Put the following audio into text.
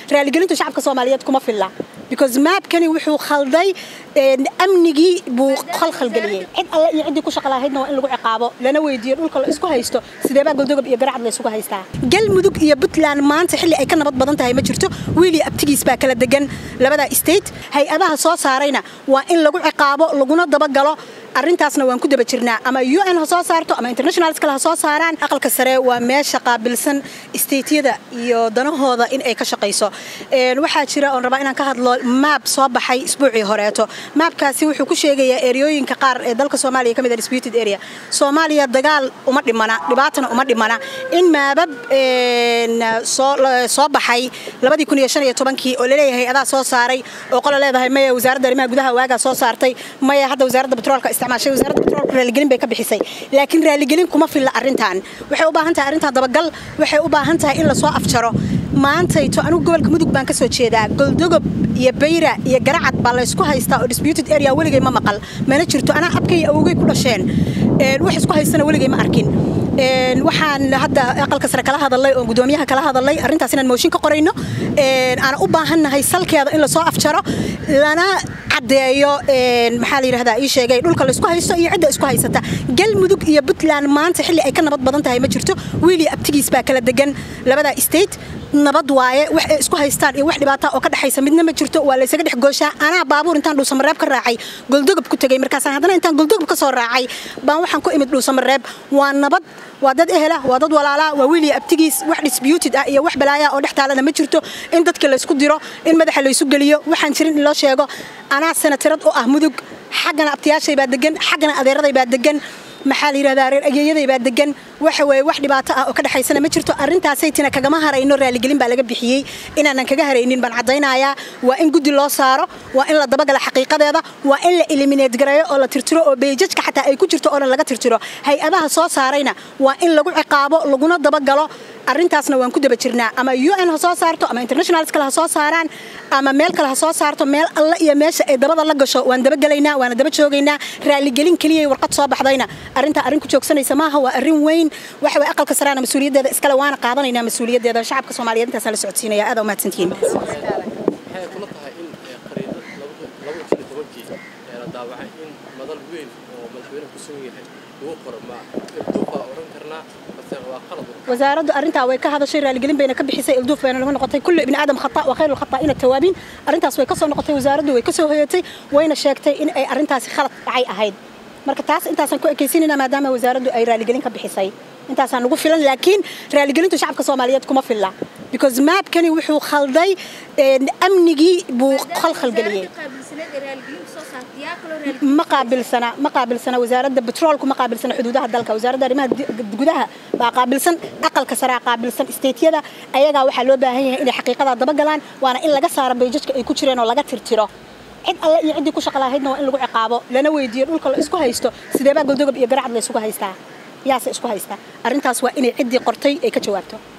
raaligelintu shacabka soomaaliyeed kuma filla because maabkani wuxuu khalday amnigii buu khalkhalgeliyey cid alle iyo ciddii ku shaqalahaydna waa in lagu ciqaabo lana weydiiyo dhulka la isku haysto sideebaa goldogob iyo garacad la isugu haystaa galmudug iyo puntland maanta xilli ay ka nabad badan tahay ma jirto wiili abtigiis baa kala degan labada state hay-adaha soo saarayna waa in lagu ciqaabo laguna dabagalo arrintaasna waan ku daba jirnaa ama u n ha soo saarto ama internationals kale ha soo saaraan aqalka sare waa meesha qaabilsan stateyada iyo danahooda in ay ka shaqayso waxaa jira oon rabaa inaan ka hadlo maab soo baxay isbuucii horeeto maabkaasi wuxuu ku sheegayaa eryooyinka qaar ee dalka soomaaliya ka mid ah disputed area soomaaliya dagaal uma dhimana dhibaatana uma dhimana in maabab soo baxay labadii kun iyo shan iyo tobankii oo laleeyahay adaa soo saaray oo qola leedahay maya wasaaradda arrimaha gudaha waagaa soo saartay maya hadda wasaaradda batroolka isticmaashay wasaaradda batroolka raaligelin bay ka bixisay laakiin raaligelin kuma filla arrintan waxay u baahan tahay arrintan dabagal waxay u baahan tahay in lasoo afjaro maantayto anigu gobolka mudug baan ka soo jeedaa goldogob iyo bayra iyo garacad baa laysku haystaa oo disputed area weligay ma maqal mana jirto anaa abkay awogay ku dhasheen wax isku haystana weligay ma arkin waxaan hadda aqalka sare kala hadalay oo gudoomiyaha kala hadalay arrintaas inaan mooshin ka qorayno aan u baahannahay salkeeda in lasoo afjaro lana caddeeyo maxaa la yidhahdaa ii sheegay dhulka laysku haysto iyo cidda isku haysata galmudug iyo puntland maanta xilli ay ka nabad badan tahay ma jirto wiili abtigiis baa kala degan labada state nabad waaye wax ay isku haystaan iyo wax dhibaata oo ka dhexaysa midna ma jirto waa laysaga dhex gooshaa anaa baabuur intaan dhuusamareeb ka raacay goldogob ku tegey markaasaan haddana intaan goldogob ka soo raacay baan waxaan ku imid dhuusamareeb waa nabad waa dad ehela waa dad walaalaa waa wiiliya abtigiis wax disputed ah iyo wax balaaya oo dhex taalana ma jirto in dadka laysku diro in madaxa laysu geliyo waxaan jirin in loo sheego anaa sanatirad u ah mudug xaggana abtiyaashay baa degan xaggana adeeraday baa degan maxaa la yidhahdaa reer ageeyaday baa degan waxa weeye wax dhibaato ah oo ka dhexaysana ma jirto arrintaasaytina kagama harayno raaligelin baa laga bixiyey inaanan kaga haraynin baan caddaynayaa waa in guddi loo saaro waa in la dabagala xaqiiqadeeda waa in la eliminate gareeyo oo la tirtiro oo beejajka xataa ay ku jirto oo dhan laga tirtiro hay-adaha soo saarayna waa in lagu ciqaabo laguna dabagalo arrintaasna waan ku daba jirnaa ama u n ha soo saarto ama internationals kale ha soo saaraan ama meel kale ha soo saarto meel alla iyo meesha ay dabada la gasho waan dabagelaynaa waana daba joogaynaa raaligelin keliyay warqad soo baxdayna arrintaa arrin ku joogsanaysa maaha waa arrin weyn waxa way aqalka saraana mas-uuliyaddeeda iskale waana qaadanaynaa mas-uuliyaddeeda shacabka soomaaliyeed intaasaan la socodsiinaya aad umahadsantihiin waxay kula tahay in qariidad laba kun tobankii la daawacay in madal weyn oo madaxweynuhu ku sugan yahay lagu qoro ma ilduuf baa odhan karnaa balse waa qalad wasaaraddu arrintaa way ka hadashay raaligelin bayna ka bixisay ilduuf bayna lagu noqotay kullu ibni aadam khata wa khayru lkhata'ina tawaabiin arrintaas way ka soo noqotay wasaaraddu way ka soo hoyatay wayna sheegtay in ay arrintaasi khalad dhacay ahayd marka taas intaasaan ku ekaysinayna maadaama wasaaraddu ay raaligelin ka bixisay intaasaan ugu filan laakiin raaligelintu shacabka soomaaliyeed kuma filla because maabkani wuxuu khalday amnigii buu khalkhalgeliyey ma qaabilsana ma qaabilsana wasaaradda batroolku ma qaabilsana xuduudaha dalka wasaaradda arrimaha gudaha baa qaabilsan aqalka saraa qaabilsan stateyada ayagaa waxaa loo baahan yahay inay xaqiiqadaa dabagalaan waana in laga saaro beejajka ay ku jireen oo laga tirtiro cid alle iyo ciddii ku shaqalahaydna waa in lagu ciqaabo lana weydiiyo dhulka la isku haysto sideebaa goldogob iyo garacad la isugu haystaa yaase isku haystaa arrintaas waa inay ciddii qortay ay ka jawaabto